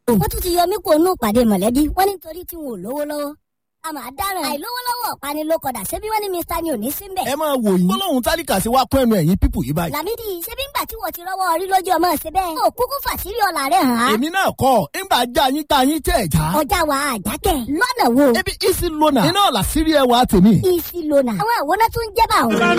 wọ́n tún ti yọ mí kó nù pàdé mọ̀lẹ́bí wọ́n nítorí tí wọn ò lówó lọ́wọ́ a máa dáràn àìlówó lọ́wọ́ ọ̀pani ló kọ̀dà ṣebí wọ́n ní mr ni ò ní síbẹ̀. ẹ máa wò yín gbólóhùn tálíkà sí wa kún ẹnu ẹ̀yìn pípù yìí báyìí. làmídì ṣebí ńgbà tí wọ́n ti rọ́wọ́ orí lójú ọmọ ṣe bẹ́ẹ̀. ó kúkú fàṣírí ọ̀la rẹ̀ hàn án. èmi náà kọ́ ńgbà já yín tá yín tẹ̀ já. ọjà wa àjákẹ́ lọ́nà wo. ebi isi lona iná làṣírí ẹwà tèmi. isi lona àwọn àwòrán tún jẹ́ bá òun.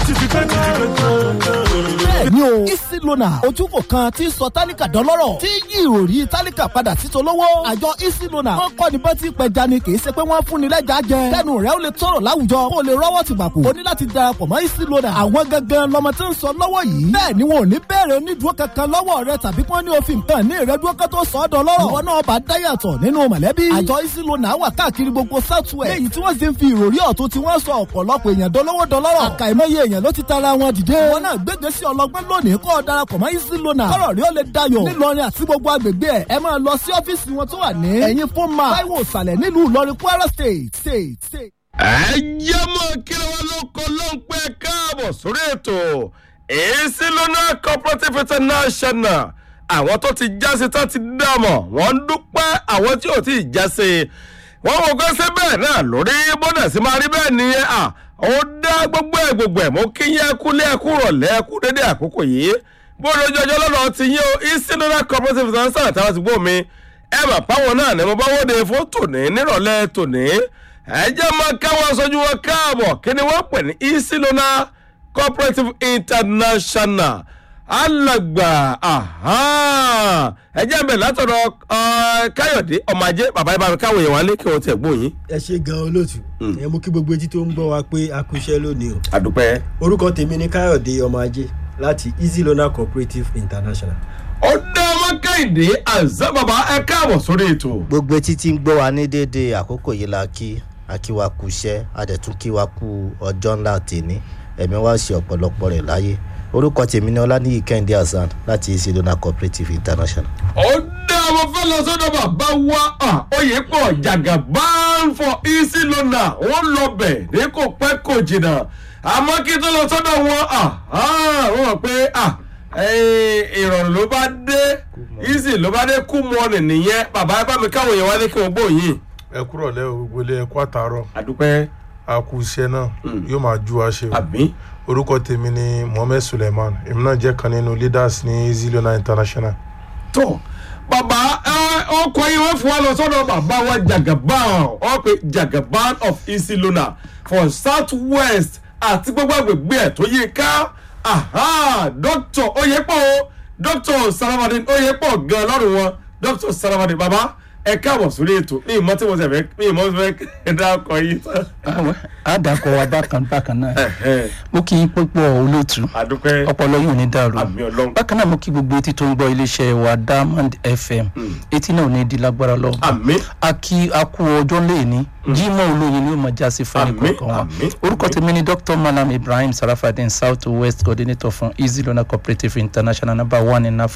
bẹ́ẹ̀ni o isi lona ojúkò kan tí sọ tálíkà dọ́lọ́rọ̀ tí yí ìròrí tálíkà padà sí tolówó. àjọ isi lona wọn kọ́ ni bá ti pẹja ni kì í ṣe pé wọ́n fún ni lẹ́jà jẹ. kẹ́nu rẹ̀ ó lè tọrọ láwùjọ kó o lè rọ́wọ́ ti gbàpò. o ní láti darapọ̀ mọ́ isi lona. àwọn gangan lọmọ tí ń sọ lọ́wọ́ yìí. bẹ́ẹ̀ ni wọn ò ní bẹ̀rẹ̀ onídùúró kankan lọ́wọ́ rẹ tàbí kí wọ́n ní òfin kan ní ìrẹ́dúró kan tó sọ ọ́ dọ́lọ́rọ̀. ìwọ náà bá dáyàtọ̀ nínú mọ̀lẹ́bí. àjọ isi lona wà káàkiri gbogbo southwest. léyìí tí wọ́n sì ń fi ìròrí ọ̀tún tí wọ́n sọ ọ̀pọ̀lọpọ̀ èèyàn dolówó dọlọ́rọ̀. àkàìmọye èèyàn ló ti tara wọn dìde. wọn náà gbégbé sí ọlọgbọ́n lónìí kọ́ ọ darapọ̀ mọ́ easy lona. kọ́rọ̀ rí ó lè dayọ̀. nílọrin àti gbogbo agbègbè ẹ̀ ẹ máa lọ sí ọ́fíìsì wọn tó wà ní. ẹ̀yin fún ma táíwò ìsàlẹ̀ nílùú ìlọrin kwara state state state. ẹ jẹ́ mọ́ kíra wa ló kọ́ ló ń pẹ́ káàbọ̀ sórí ètò èsì lónà cooperative international àwọn tó ti jáse tó ti dààmú wọ́n ń dúpẹ́ àwọn tí ò tí ì jáse wọ́n wò kó ṣe bẹ́ẹ̀ náà lórí bọ́dà sí máa rí bẹ́ẹ̀ nìyẹn à ó dá gbogbo ẹ̀ gbogbo ẹ̀ mo kí yẹn kú lé ẹkú rọ̀lẹ́ ẹkú dédé àkókò yìí bó lójú ọjọ́ lọ́dọ̀ ti yín o èsì lónà cooperative international táwọn ti gbó mi ẹ mà páwọn náà ni mo bá wọ́de fún tòní nírọ̀lẹ́ tòní ẹ jẹ́ máa káwọn aṣojú wọn káàbọ̀ kí ni wọ́n pè ní easy lona cooperative international alàgbà ẹ jẹ́ bẹ̀ látọ̀dọ̀ káyọ̀dé ọmọ ajé bàbá ibà mi káwọn èèyàn wá lé kí wọ́n tẹ̀ gbóyin. ẹ ṣe gan olóòtú ẹ mú kí gbogbo etí tó ń gbọ́ wa pé a kú iṣẹ́ lónìí o àdúpẹ́. orúkọ tèmi ni káyọ̀dé ọmọ ajé láti easy loan cooperative international. ó dá ọmọ kẹ́hìndé àzá bàbá ẹ káàbọ̀ sórí ètò. gbogbo etí tí ń gbọ́ wa ní déédéé àkókò yìí la kí akíwa kú iṣẹ́ adẹ̀tún kíwa kú ọjọ́ ńlá tèmi ẹ̀mí wá ṣe ọ̀pọ̀lọpọ̀ rẹ̀ láyé orúkọ tèmi ni ọlánìyí kẹ́hìndé hasan láti isidona cooperative international. ó dá ọmọ fẹ́ lọ sọ́dọ̀ bàbá wa oyè pọ̀ jagaban for easy lona wọ́n lọ bẹ̀ ní kò pẹ́ kò jìnnà àmọ́ kí tó lọ sọ́dọ̀ wọn wọ́n mọ̀ pé ìrọ̀rùn ló bá dé easy ló bá dé kú mọ́ọ̀nì nìyẹn bàbá ẹ bá mi káwọn èèyàn wálé kí wọ́n gbóyìn. ẹ kúrọ̀ lẹ́ o gbogbo ilé ẹ kú àtàárọ̀ àdúpẹ́ a kú iṣẹ́ náà yóò máa ju wa ṣe o àbí orúkọ tèmi ni mohammed suleiman èmi náà jẹ́ kan nínú leaders ní zilona international. tó bàbá ọkọ yìí wọ́n fún wa lọ sọ́dọ̀ bàbá wa jagaban wọ́n pe jagaban of easy lona for south west àti gbogbo àgbègbè ẹ̀ tó yí ká dr oyepo dr salamadin oyepo gan lọ́rùn wọn dr salamadin bàbá ẹ káàbọ̀ sórí ètò ní ìmọ̀ tí mo ṣe fẹ́ ní ìmọ̀ tí mo fẹ́ dá ọkọ̀ yìí tán. a dàkọ wa bákan bákan náà mo kí n púpọ̀ olóòtú àdúpẹ́ ọpọlọ yóò ní dàrú àmì ọlọ́run bákan náà mo kí gbogbo etí tó ń gbọ́ iléeṣẹ́ wa diamond fm etí náà ò ní di lágbára lọ. àmì a kí a kú ọjọ́ léèní jimoh olóyin ni ó mọ jásí fún Àmín, ẹnì kọ̀ọ̀kan wa àmín, orúkọ tèmi ni dr malam ibrahim sarafadin south west coordinator fún easy loan cooperative international number one in africa.